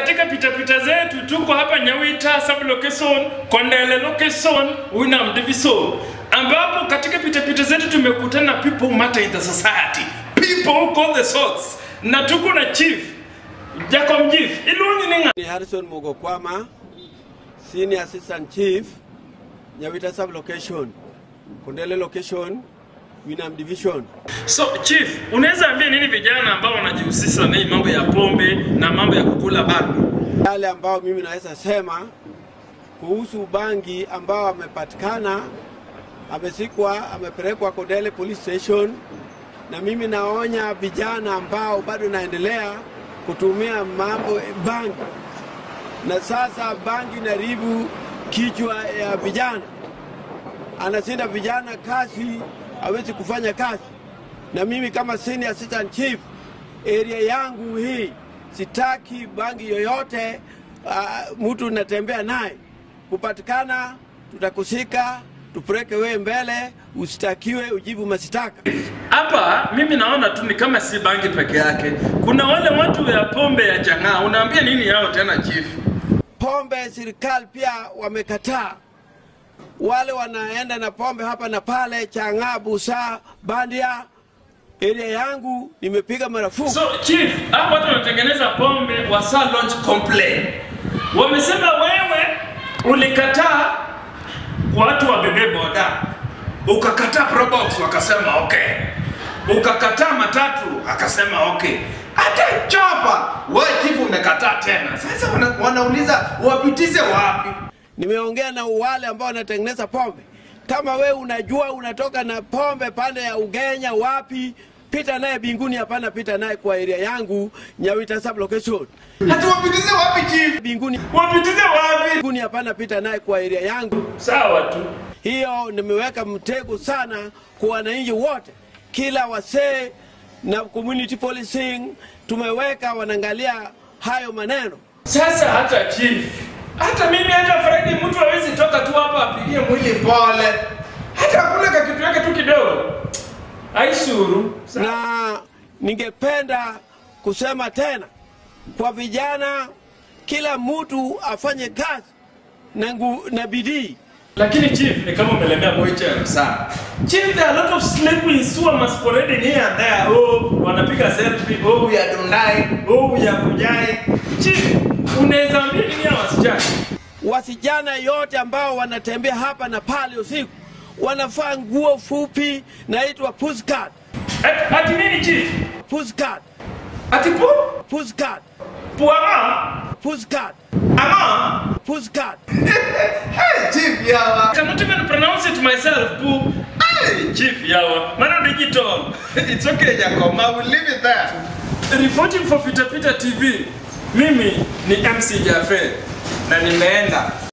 katika pitapita zetu tuko hapa Nyawita sub location, Kondele location, Winam division, ambapo katika pitapita zetu tumekutana na people who matter in the society, people who call the shots, na tuko na chief Jacob Chief ilunyi ninga Ni Harrison Mugokwama, Senior Assistant Chief, Nyawita Sub Location, Kondele Location, Winam Division. So chief, unaweza ambia nini vijana ambao wanajihusisha na hii mambo ya pombe na mambo ya kukula bangi? Yale ambao mimi naweza sema kuhusu bangi ambao amepatikana, amesikwa, amepelekwa Kondele Police Station, na mimi naonya vijana ambao bado naendelea kutumia mambo bangi, na sasa bangi inaribu kichwa ya vijana, anashinda vijana kazi, hawezi kufanya kazi. Na mimi kama senior assistant chief area yangu hii sitaki bangi yoyote uh, mtu natembea naye kupatikana, tutakushika tupeleke wewe mbele, usitakiwe ujibu masitaka. Hapa mimi naona tu ni kama si bangi peke yake, kuna wale watu ya pombe ya chang'aa. Unaambia nini yao tena chief? Pombe serikali pia wamekataa, wale wanaenda na pombe hapa na pale, chang'aa, busaa, bandia. Area yangu nimepiga marufuku. So chief, hapa watu wanatengeneza pombe wasa launch complaint. Wamesema wewe ulikataa watu wabebe boda, ukakataa probox, wakasema okay, ukakataa matatu, akasema okay, hata chopa wewe chief umekataa tena. Sasa wana, wanauliza wapitishe wapi? Nimeongea na wale ambao wanatengeneza pombe. Kama we unajua unatoka na pombe pande ya Ugenya wapi, pita naye binguni, hapana pita naye kwa area yangu Nyawita sub location. Hata wapitishe wapi chief? Binguni, Wapitishe wapi? binguni, hapana pita naye kwa area yangu. Sawa tu. Hiyo nimeweka mtego sana kwa wananchi wote, kila wasee na community policing tumeweka, wanaangalia hayo maneno. Sasa hata chief, hata mimi hata Friday mtu hawezi toka tu hapa apigie mwili pole, hata hakuna kakitu yake tu kidogo aisuru. na ningependa kusema tena kwa vijana, kila mtu afanye kazi na, ngu, na bidii. Lakini chief ni kama umelemea boychem sana. Chief, there are a lot of sleeping who are masquerading here and there. Oh, wanapiga selfie. Oh, we are Dundai. Oh, we are Kujai. Chief, unaweza ambia nini hawa wasichana? Wasijana yote ambao wanatembea hapa na pale usiku wanafaa nguo fupi naitwa pushcart. Ati, ati nini chief? Pushcart. Ati pu? Pushcart. Puama? Pushcart. Ama? Pushcart. Hey, Chief Yawa. I cannot even pronounce it myself, Pooh. Hey, Chief Yawa. Mano digital. It's okay, Jacob. I will leave it there. Reporting for Peter Peter TV. Mimi ni MC Jaffe na nimeenda